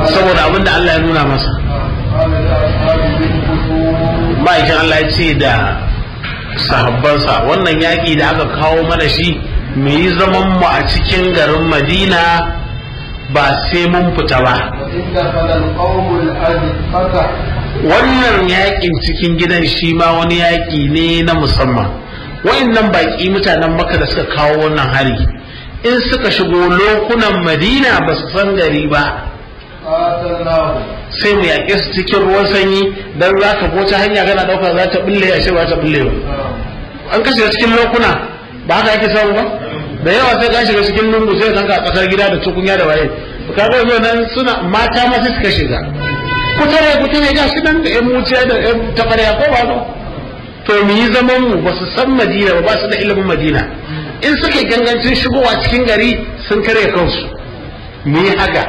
saboda abin da Allah ya nuna masa قال لأصحابه امكثوا ma'aikin Allah ya ce da sahabbansa wannan yaƙi da aka kawo mana shi mu yi zaman mu a cikin garin Madina ba sai mun fita ba وإن دخل القوم الأزقة wannan yaƙin cikin gidan shi ma wani yaƙi ne na musamman wa'annan baƙi mutanen maka da suka kawo wannan hari in suka shigo lokunan Madina ba su san gari ba قاتلناهم sai mu yaƙe su cikin ruwan sanyi dan za ka ko ta hanya kana ɗauka za ta bulle a ba ta bulle ba an kashe cikin lokuna ba haka ake samu ba da yawa sai ka shiga cikin lungu sai ka a tsakar gida da tukunya da waye ka ga yau nan suna mata ma sai suka shiga kutare kutare ga shi nan da yan muciya da yan tabarya ko ba ba to mu yi zaman mu ba su san madina ba ba su da ilimin madina in suka yi gangancin shigowa cikin gari sun karya kansu mu yi haka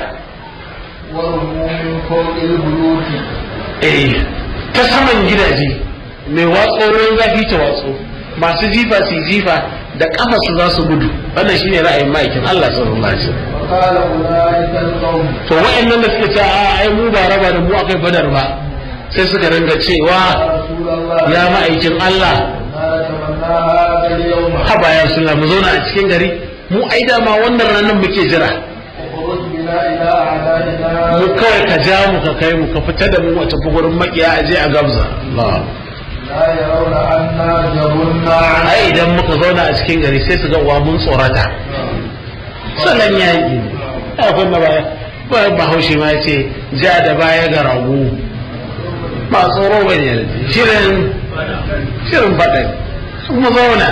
ورموا من فوق البيوت eh ta saman gidaje mai watso ruwan zafi ta watso masu jifa su yi jifa da kafa su za su gudu wannan shine ra'ayin ma'aikin Allah sallallahu alaihi wasallam وقال أولئك القوم to wa'annan da suka ce a ai mu ba raba da mu akai badar ba sai suka ringa cewa يا رسول الله ya ma'aikin Allah ما نتمنى هذا اليوم haba ya suna mu zauna a cikin gari mu ai dama wannan ranar muke jira اخرج بنا إلى أعدائنا mu kawai ka ja mu ka kai mu ka fita da mu a tafi gurin makiya a je a gabza Allah لا يرون أنا جبنا عنه ai idan muka zauna a cikin gari sai su ga wa mun tsorata salon yaƙi a kuma baya ba bahaushe ma ce ja da baya ga rago ba tsoro ba ne shirin shirin faɗa kuma zauna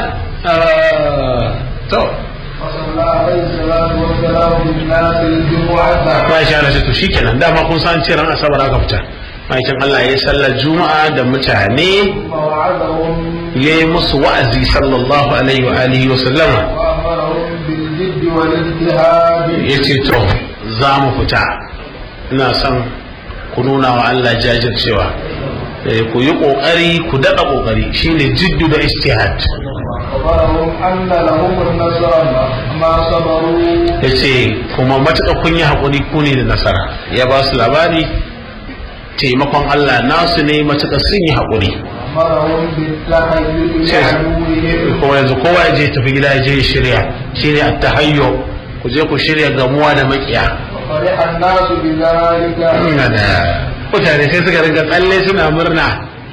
ah, to وصلى عليه الصلاة والسلام بالناس الجمعة ba shi ana to shikenan dama kun san ce ran asabar aka fita ma'aikin Allah ya yi sallar juma'a da mutane ثم وعدهم ya yi musu wa'azi sallallahu alaihi wa alihi wa sallama وأمرهم بالجد والاجتهاد ya ce to za mu fita ina son ku nuna wa Allah jajircewa Eh, ku yi ƙoƙari ku daɗa ƙoƙari shine jiddu da istihad أخبرهم أن لهم النصر ما صبروا ya ce kuma matuƙa kun yi haƙuri ku ne da nasara ya ba su labari taimakon Allah nasu ne matuƙa sun yi haƙuri أمرهم بالتحيز لعدوهم kuma yanzu kowa ya je tafi gida ya je ya shirya shine at-tahayyu ku je ku shirya gamuwa da makiya فرح الناس بذلك ina da mutane sai suka ringa tsalle suna murna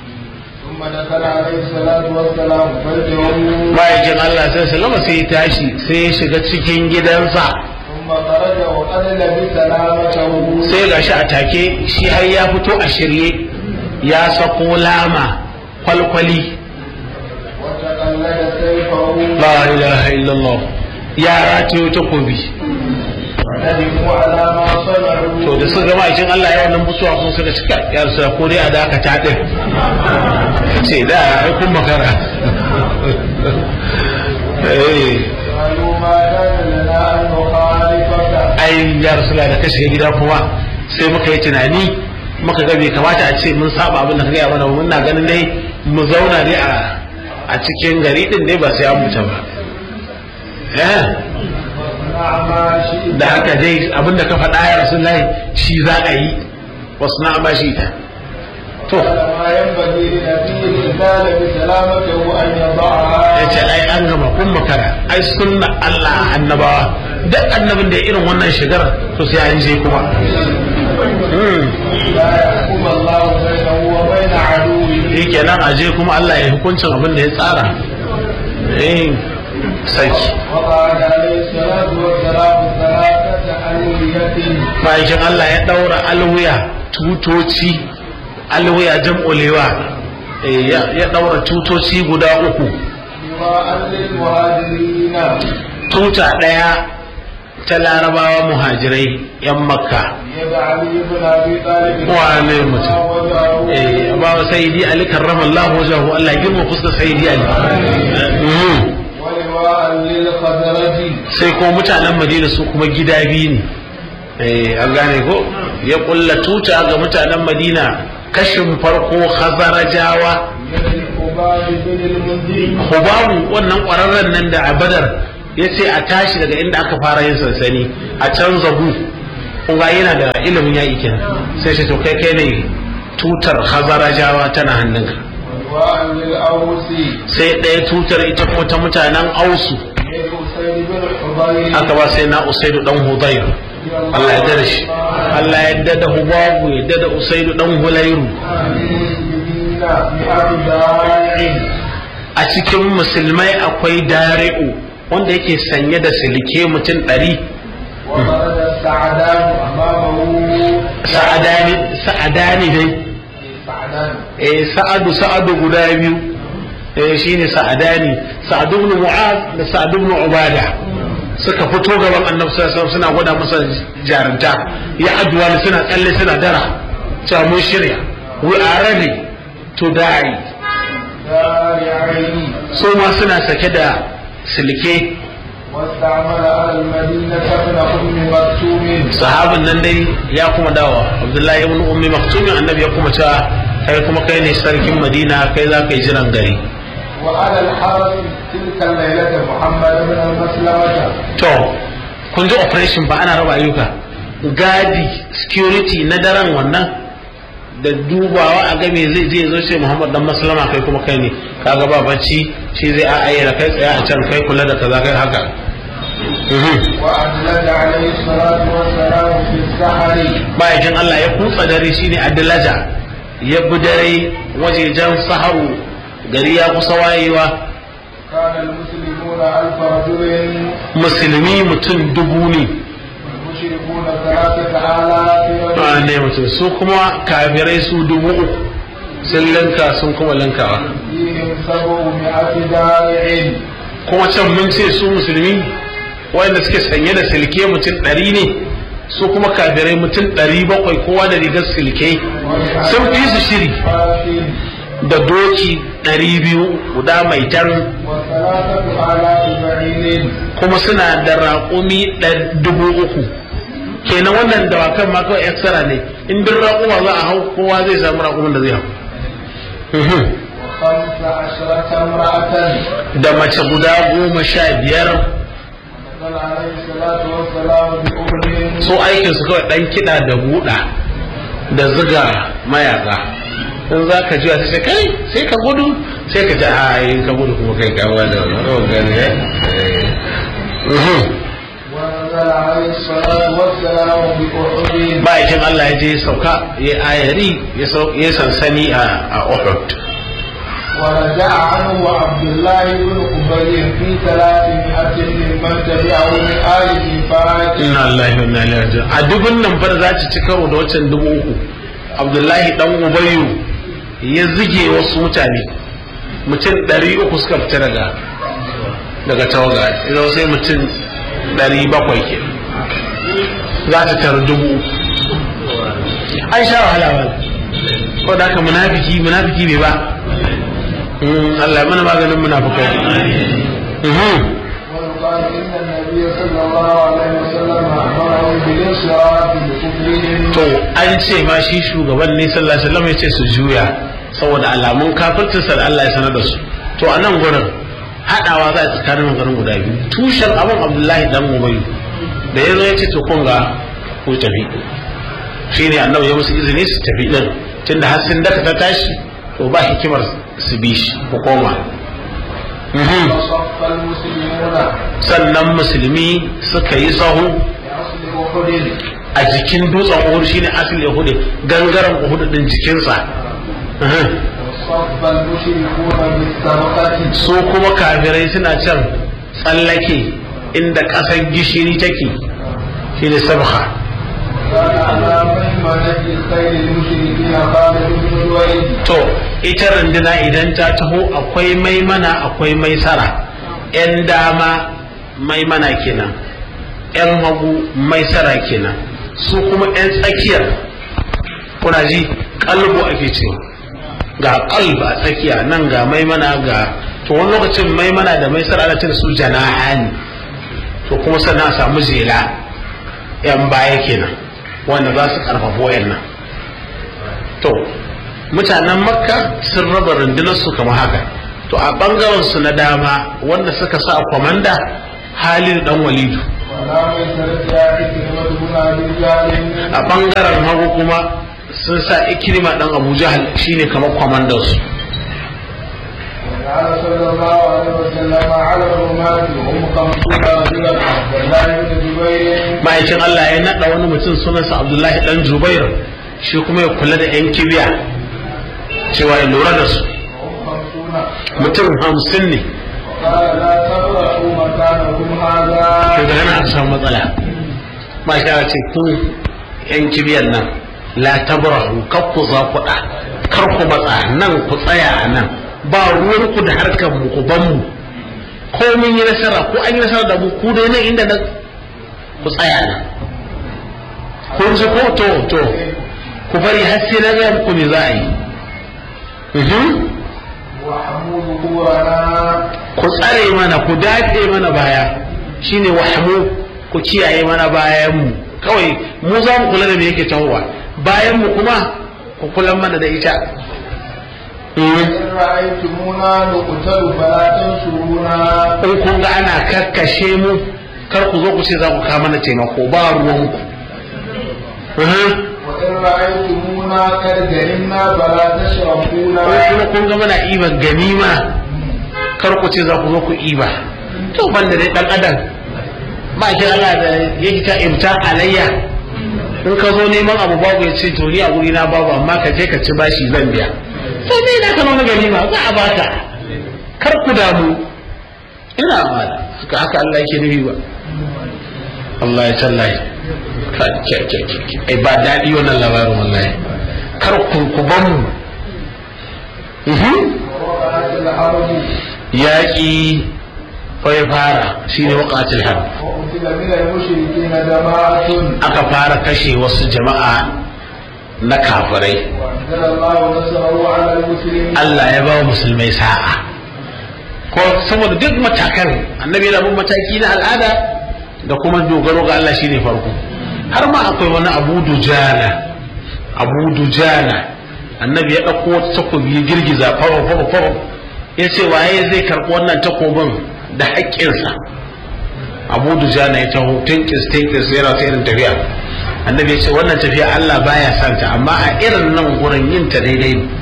ثم دخل عليه الصلاة والسلام بيتهم ma'aikin Allah sai salama sai ya tashi sai ya shiga cikin gidansa ثم خرج وقد لبس سلامته sai ga shi a take shi har ya fito a shirye ya sako lama kwalkwali وتقلد سيفه la ilaha illallah ya ratayo takobi وندموا على ما صنعوا to da suka gama cikin Allah ya wannan busuwa sun suka cika ya rasu ko dai a dakata din ce da ai kun makara eh قالوا ما كان لنا أن نخالفك ai ya rasu da ka shiga gida kuma sai muka yi tunani muka ga bai kamata a ce mun saba abin da ka gaya mana ba. muna ganin dai mu zauna dai a a cikin gari din dai ba sai an mutu ba eh واصنع ما شئت da haka dai abin da ka faɗa ya rasu shi za a yi wasu na ba shi ta to قال ما ينبغي لنبي كان بسلامته أن ya يضعها ce ai an gama kun makara ai sunna Allah annabawa duk annabin da ya irin wannan shigar to sai an je kuma Hmm. لا يحكم الله بينه وبين عدوه shi kenan a je kuma Allah ya hukuncin abin da ya tsara eh saki وقعد عليه الصلاة والسلام ثلاثة ألوية bayan Allah ya daura alwiya tutoci alwiya jam'ulewa eh, ya ya daura tutoci guda uku لواء للمهاجرين tuta daya ta larabawa muhajirai yan makka يد علي بن أبي طالب wane mutum وجهه eh ba sayyidi ali karramallahu wajahu Allah ya girma fuskar sayyidi ali Mhm. ولواء للخزرج sai kuma mutanen madina su kuma gida biyu ne eh an gane ko ya kulla tuta ga mutanen madina kashin farko khazarajawa يد الخباب بن المنذر hubabu wannan kwararren nan da a badar ya ce a tashi daga inda aka fara yin sansani a can zabu kun ga yana da ilimin yaƙi kenan sai ce to kai kai ne tutar hazarajawa tana hannunka ولواء للأوس sai ɗaya tutar ita kuma ta mutanen ausu من أسيد بن حضير aka ba sai na usaidu dan hudayr Allah ya dada shi Allah ya dada hubabu ya dada usaidu dan hulairu a cikin musulmai akwai dari'u wanda yake sanye da silke mutum ɗari وخرج السعدان أمامه sa'adani sa'adani dai سعدان eh sa'adu sa'adu guda biyu eh shine sa'adani sa'adu ibn mu'az da sa'adu ibn ubada suka fito gaban annabi sallallahu alaihi wasallam suna gwada masa jarunta ya addu'a suna tsalle suna dara cewa mun shirya we are ready to die دارعين su ma suna sake da silke واستعمل على المدينة ابن أم مكتوم sahabin nan dai ya kuma dawa abdullahi ibn ummi maktumin annabi ya kuma cewa kai kuma kai ne sarkin madina kai za ka yi jiran gari وعلى الحرس تلك الليلة محمد بن المسلمة to kun ji operation ba ana raba ayyuka gadi security na daren wannan da dubawa a game zai je zo ce Muhammad dan maslama kai kuma kai ne kaga ba bacci shi zai a ayyana kai tsaya a can kai kula da kaza kai haka Mhm. وأدلج عليه الصلاة والسلام في السحر bayan Allah ya kutsa dare shine adlaja ya bi dare wajejen saharu gari ya kusa wayewa كان المسلمون ألف رجل musulmi mutum dubu ne والمشركون ثلاثة آلاف a رجل ne mutum su kuma kafirai su dubu uku sun linka sun kuma linkawa فيهم سبعمائة دارع kuma can mun ce su musulmi wanda suke sanye da silke mutum ɗari ne su kuma kafirai mutum ɗari bakwai kowa da rigar silke sun fi su shiri فرس da doki ɗari biyu guda mai tan وثلاثة آلاف بعير kuma suna da raƙumi ɗar- dubu uku kenan wannan dawakan ma kawai extra ne in duk raƙuma za a hau kowa zai samu raƙumin da zai hau Mhm. وخمس عشرة امرأة da mace guda goma sha biyar نزل عليه الصلاة والسلام بأذن so aikinsu kawai ɗan kiɗa da buɗa da ziga mayaka in za ka juya sai kai sai ka gudu sai ka ji a in ka gudu kuma kai kawo da wani gani eh Mhm. ونزل عليه الصلاة والسلام بأحد ma'aikin Allah ya je ya sauka ya ayari ya sau- ya sansani a a Uhud ورجع عنه عبد الله بن أبي في ثلاثمائة ممن تبعه من آل نفاق inna lillahi wa inna ilaihi raji'un a dubun nan fa da za ta ci karo da wancan dubu uku Abdullahi dan Ubayyu ya zige wasu mutane mutum ɗari uku suka fita daga daga tawaga idan sai mutum ɗari bakwai ke za ta taru dubu uku an sha wahala ba ko da haka munafiki munafiki bai ba Mm, Allah ya mana maganin munafikai Mhm. ويقال إن النبي صلى الله عليه وسلم أمرهم بالانصراف لكفرهم to an ce ma shi shugaban ne sallallahu alaihi wasallam ya ce su juya saboda alamun kafircinsa da Allah ya sanar da su to a nan gurin hadawa za a tsakanin maganin guda biyu tushen abin Abdullahi dan Ubayy da ya zo ya ce to kun ga ku tafi shine annabi ya musu izini su tafi din tunda har sun daka ta tashi to ba hikimar su bi shi ku koma Mhm. وصف المسلمون sannan musulmi suka yi sahu بأصل أحد a jikin dutsen Uhud shine asali Uhud gangaren Uhud din jikinsa Mhm. وصف المشركون بالسبقة su kuma kafirai suna can tsallake inda ƙasar gishiri take shi ne sabha كان على ميمنة خير المشركين خالد بن الوليد to ita runduna idan ta taho akwai maimana akwai maisara yan dama maimana kenan yan hagu maisara kenan su kuma yan tsakiyar kuna ji kalbu ake cewa ga kalb a tsakiya nan ga maimana ga to wani lokacin maimana da maisara ana ce da su jana'ani to kuma sannan a samu zela yan baya kenan wanda za su karfafa wayannan to mutanen makka sun raba rundunar su kamar haka to a bangaren su na dama wanda suka sa kwamanda halin dan walidu ولا ميسرتها إكرمة بن أبي جهل a bangaren hagu kuma sun sa ikirma dan abu jahal shine kamar kwamandan su وجعل صلى الله عليه وسلم على الرماة وهم خمسون رجلا عبد الله بن جبير ma'aikin Allah ya naɗa wani mutum sunansa Abdullahi dan Jubair shi kuma ya kula da yan kibiya cewa ya lura da su وهم خمسون mutum hamsin ne قال لا تبرحوا مكانكم هذا daga nan aka samu matsala ba shi ce ku yan kibiyan nan la tabrahu kar ku za ku da kar ku matsa nan ku tsaya a nan ba ruwan ku da harkar mu ku ban mu ko mun yi nasara ko an yi nasara da mu ku dai nan inda nan ku tsaya nan kun ji ko to to ku bari har sai na ga muku me za a yi Mhm. وحموا ظهورنا ku tsare mana ku dace mana baya shine wahmu ku kiyaye mana bayan mu kawai mu za mu kula da me yake tahowa bayan mu kuma ku kula mana da ita إن رأيتمونا نقتل فلا تنصرونا in kun ga ana kakkashe mu kar ku zo ku ce za ku kawo mana taimako ba ruwan ku Mhm. وإن رأيتمونا قد غنمنا فلا تشركونا in kuma kun ga mana iban ganima kar ku ce za ku zo ku iba to banda dai dan adam ba ki Allah da yake ta imta alayya in ka zo neman abu babu ya ce to ni a guri na babu amma ka je ka ci bashi zan biya to me na ka nuna ganima za a baka kar ku damu ina amana haka haka Allah yake nufi ba Allah ya tallahi ka ke ke ke ke. ai ba daɗi wannan labarin wallahi kar ku ku ban mu Mhm. ووقعت الأرض yaƙi ya fara shine waƙatul har وقتل من المشركين جماعة aka fara kashe wasu jama'a na kafirai وأنزل الله نصره على المسلمين Allah ya ba wa musulmai sa'a ko saboda duk matakan annabi yana bin mataki na al'ada da kuma dogaro ga Allah shine farko har ma akwai wani abu dujana abu dujana annabi ya ɗauko wata takobi ya girgiza faro faro faro ya ce waye zai karɓi wannan takobin da haƙƙinsa abu dujana ya taho tinkis tinkis yana ta irin tafiya annabi ya ce wannan tafiya Allah baya santa amma a irin nan gurin yin ta daidai ne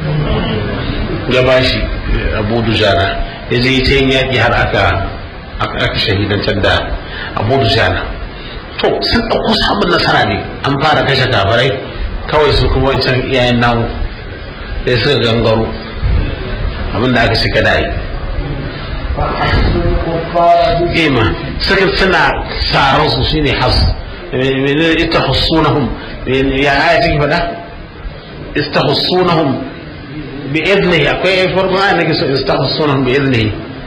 ya bashi abu dujana ya je ta yin yaƙi har aka aka shahidantar da abu dujana to sun ɗauko sabon nasara ne an fara kashe kafarai kawai su kuma wancan iyayen namu sai suka gangaro abinda aka shiga da yi فحسوا الكفار ima suka suna tsaron su shine has menene ita hussunahum ya aya take faɗa istahussunahum bi idnihi akwai farko aya nake so istahussunahum bi idnihi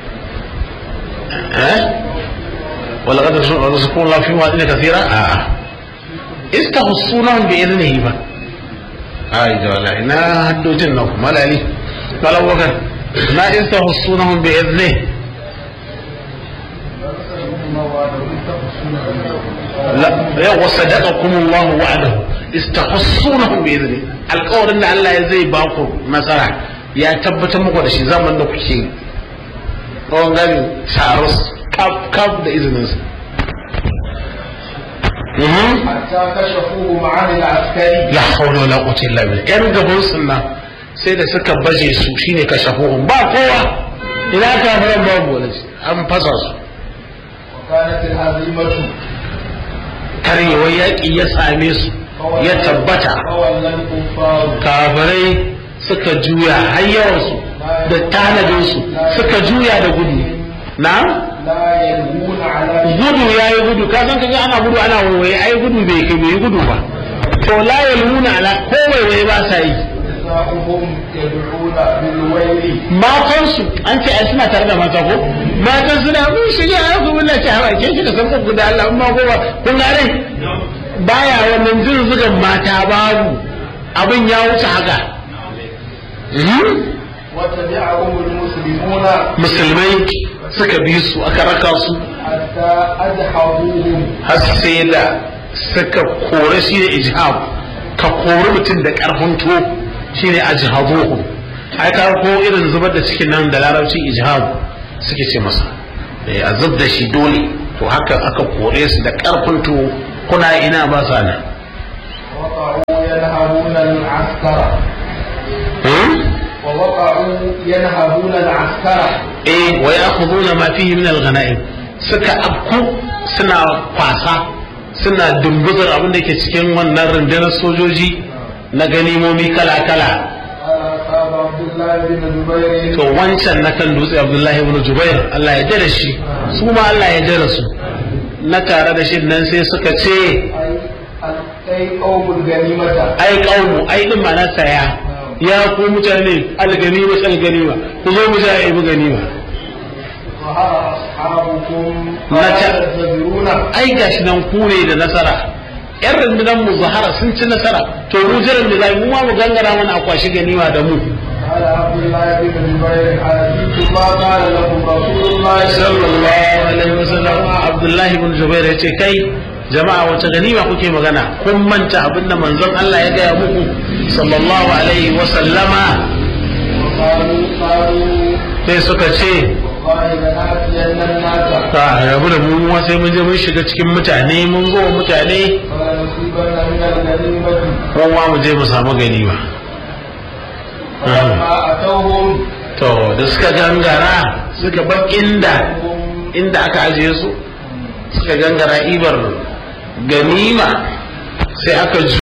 eh wala qad razaqakum Allah fi ma'adin kathira a a istahussunahum bi idnihi ba ai da wallahi na haddojin nan malali malawakar na istahussunahum bi idnihi لا وصدقكم الله وعده استحصونهم باذنه alƙawarin da Allah ya zai ba ku nasara ya tabbatar muku da shi zaman da kuke yi tsawon gani taros kaf kaf da izinin sa حتى كشفوهم عن العسكري la hawla wala quwwata illa billah yan gaban sunna sai da suka baje su shine kashafuhum ba kowa ina kafiran babu wala an fasa su وكانت الهزيمة karyewar yaƙi ya same su ya tabbata فولى الكفار kafirai suka juya har yawansu da tanadinsu suka juya da gudu na لا يلوون على gudu ya yi gudu ka san kaga ana gudu ana waiwaye ai gudu bai kai bai yi gudu ba to la yalmuna ala ko waiwaye ba sa yi نساؤهم يدعون بالويل matansu an ce ai suna tare da mata ko matan suna mun shiga ya ku billahi ta hawa ke da san ku da Allah amma ko ba kun ga rai baya wannan zurzugan mata babu abin ya wuce haka Mhm. وتبعهم المسلمون musulmai suka bi su aka raka su حتى أدحضوهم har sai da suka kore shi ne ijhab ka kori mutum da karfin to shi ne ajhabuhum ai ka ko irin zubar da cikin nan da larabci ijhab suke ce masa eh a zub da shi dole to haka aka kore su da karfin to kuna ina ba sa nan وقعوا ينهبون العسكر ووقعوا ينهبون العسكر eh wa ya'khuduna ma fihi min al-ghanaim suka afku suna kwasa suna dumbuzar abin da ke cikin wannan rundunar sojoji na ganimomi kala-kala قال أصحاب عبد الله بن جبير to wancan na kan dutse abdullahi ibn jubair Allah ya jira shi su ma Allah ya jira su na tare da shi nan sai suka ce أي قوم الغنيمة ai kaumu ai din ma na saya ya ku mutane alganima alganima ku zo mu ja ibi ganima ظهر أصحابكم متى؟ تنتظرون ai gashi nan ku ne da nasara yan rundunar mu zahara sun ci nasara to mu jiran da zai mu ma mu gangara mana a kwashi ganima da mu قال عبد الله بن جبير أنسيت ما قال لكم رسول الله sallallahu alaihi wasallam abdullahi ibn jubair yace kai jama'a wace ganima kuke magana kun manta abinda manzon Allah ya gaya muku sallallahu alaihi wasallama قالوا قالوا sai suka ce والله لنأتين الناس ka rabu da mu ma sai mun je mun shiga cikin mutane mun zo wa mutane فلنصيبن من الغنيمة mun ma mu je mu samu ganima فلما أتوهم to da suka gangara suka bar inda inda aka ajiye su suka gangara ibar ganima sai aka ju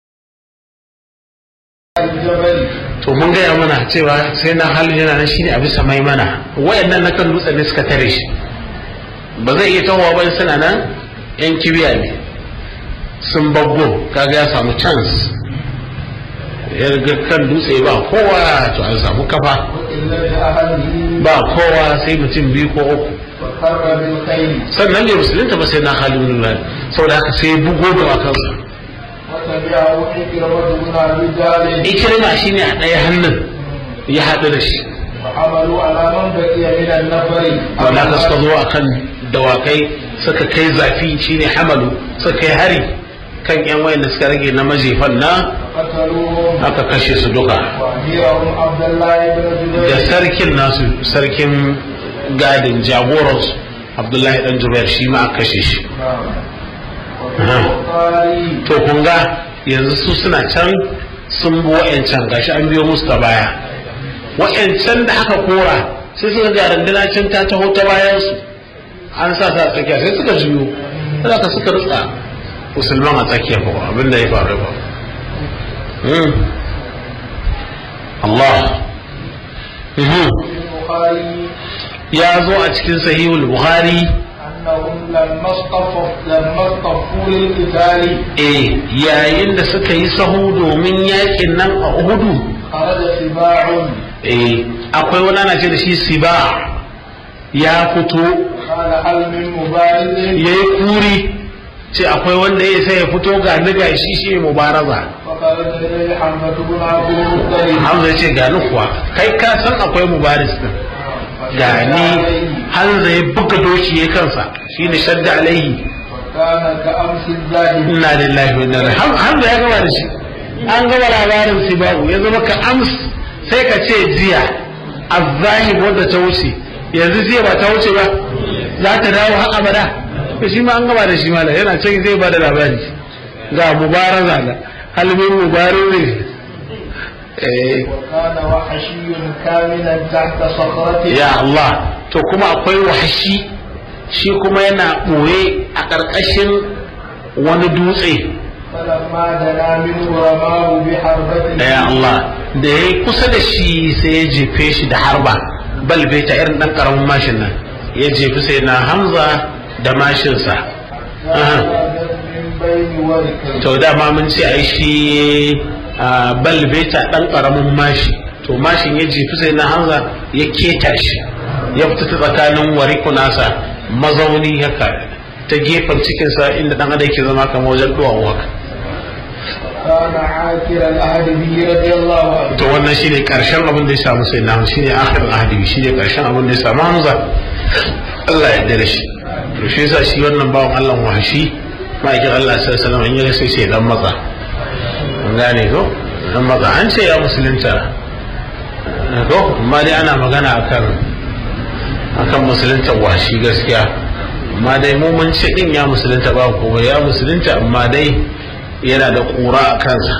الجبل to mun gaya mana cewa sai na halin yana nan shine a bisa mai mana wayannan na kan dutse ne suka tare shi ba zai iya tahowa ba suna nan yan kibiya ne sun babbo kaga ya samu chance ya riga kan dutse ba kowa to an samu kafa وإلا أهله ba kowa sai mutum biyu ko uku وقر بالخيل sannan bai musulunta ba sai na halin nuna saboda haka sai bugo da wakansa وتبعه إكرمة بن أبي جهل ikirma shine a ɗaya hannun ya haɗu da shi وعملوا على من بقي من النفر wanda aka suka zo a kan dawakai suka kai zafi shine hamalu suka kai hari kan yan wayan da suka rage na majefan na قتلوهم aka kashe su duka وأميرهم عبد الله بن da زبير sarkin nasu sarkin gadin jagoransu abdullahi dan jubair shi ma aka kashe shi وقالي to kun ga yanzu su suna can sun bi wa'yancan gashi an biyo musu ta baya wa'yancan da aka kora sai suka ga randuna can ta taho ta bayan su an sa sa tsakiya sai suka juyo sai ka suka rutsa musulman a tsakiya ko abin da ya faru ba Hmm. Allah Mhm. البخاري ya zo a cikin sahihul bukhari أنهم لما اصطفوا لما اصطفوا للقتال eh yayin da suka yi sahu domin yakin nan a uhudu خرج سباع eh akwai wani ana ce da shi siba ya fito قال هل من مبارز ya yi kuri ce akwai wanda ya sai ya fito ga ni ga shi shi mubaraza فخرج إليه حمزة بن عبد المطلب hamza ya ce ga ni kuwa kai ka san akwai mubaris din ga ni hamza ya buga doki ya kansa shi ne shadda alaihi وكان كأمس الزاهد inna lillahi wa inna ilaihi Ham- hamza ya gama da shi an gama labarin sibau ya zama ka ams sai ka ce jiya azzahib wadda ta wuce yanzu jiya ba ta wuce ba za ta dawo har abada to shi ma an gama da shi malam yana can zai ba da labari ga mubaraza da halmin mubarin eh وكان وحشي كاملا تحت صخرة ya Allah to kuma akwai wahashi shi kuma yana ɓoye a ƙarƙashin wani dutse فلما دنا منه رماه بحربة ya Allah da ya yi kusa da shi sai ya jefe shi da harba balbe ta irin ɗan ƙaramin mashin nan ya jefi sai na hamza da mashinsa Aha. من بين وركين to dama mun ce ai shi a, balbe ta ɗan ƙaramin mashi to mashin ya jefi sai na hamza ya keta shi ya fita ta tsakanin wariku nasa mazauni haka ta gefen cikinsa inda ɗan adam ke zama kamar wajen duwawu haka كان عاكر العهد به رضي الله عنه to wannan shine karshen abin da ya samu sai na shine akhir ahdi shine karshen abin da ya samu Hamza Allah ya yarda da shi to shi yasa shi wannan bawan Allah wahashi ma'aikin Allah sallallahu alaihi wasallam in ya sai sai dan maza an gane ko dan maza an ce ya musulunta ko amma dai ana magana akan akan musulunta wahashi gaskiya amma dai mu mun ce din ya musulunta ba ko ya musulunta amma dai yana da ƙura a kansa